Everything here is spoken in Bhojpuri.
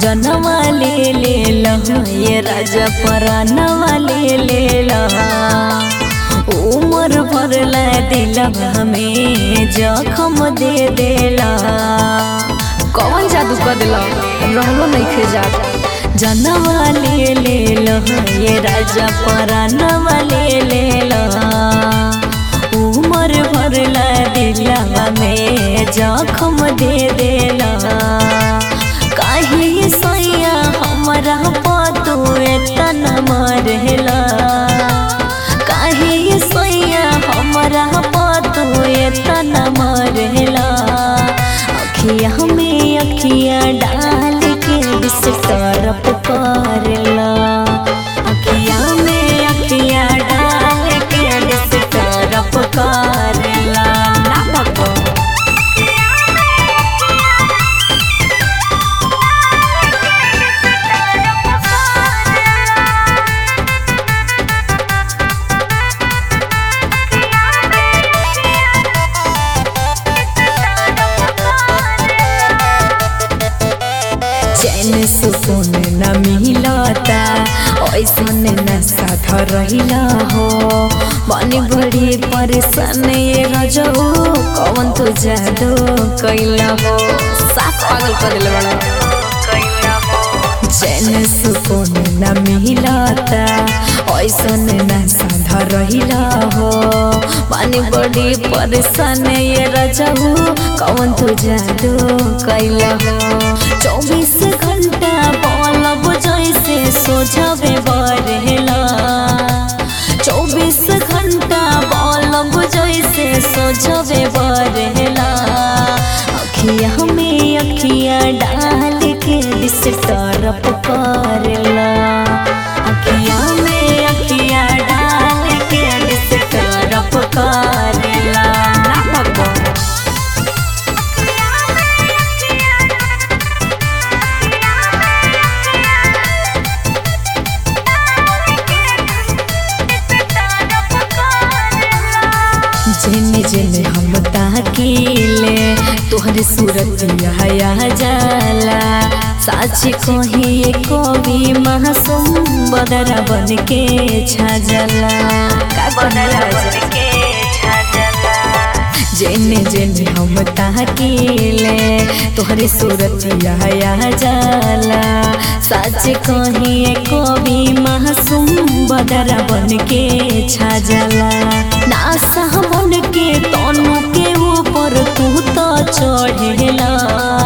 जनवा ले ले लहा ये राजा परानवा ले ले लहा उमर भरला दिलवा हमें जखम दे देला कौन जादू कर दिला रहलो नहीं खे जात जनवा ले ले लहा ये राजा परानवा ले ले लहा उमर भरला दिलवा में जखम दे देला काहे सैया हमरा पतू एतना मरला काहे सैया हमरा पतू एतना मरला अखिया में अखिया डाल के बिस तरफ करला अखिया में अखिया डाल के बिस तरफ करला ना भगो चैन सुकून न मिलता ऐसन न साथ रहिला हो बनी बड़ी परेशान ये रजो कौन तो जादू कैला हो साफ पागल कर दिले बड़ा चैन सुकून न मिलता ऐसन न साध रहिला हो पानी बड़ी परेशान ये रजहू कौन तू जादू कैला हो चौबीस घंटा बलब जैसे सोझबे बरहेला चौबीस घंटा बलब जैसे सोझबे बरहेला अखिया में अखिया डाल के दिस तरफ करला अखिया में अखिया डाल के दिस तरफ करला ना भगवान जेने जेने हम ताकीले तोहरे सूरत हया जाला साच कही कवि मासूम बदरा बन के छाजला का बनला जेने जेने हम ताकीले तोहरे सूरत हया जाला साच कही कवि मासूम बदरा बन के छाजला नासा बन के तनु के ऊपर तू तो चढ़ेला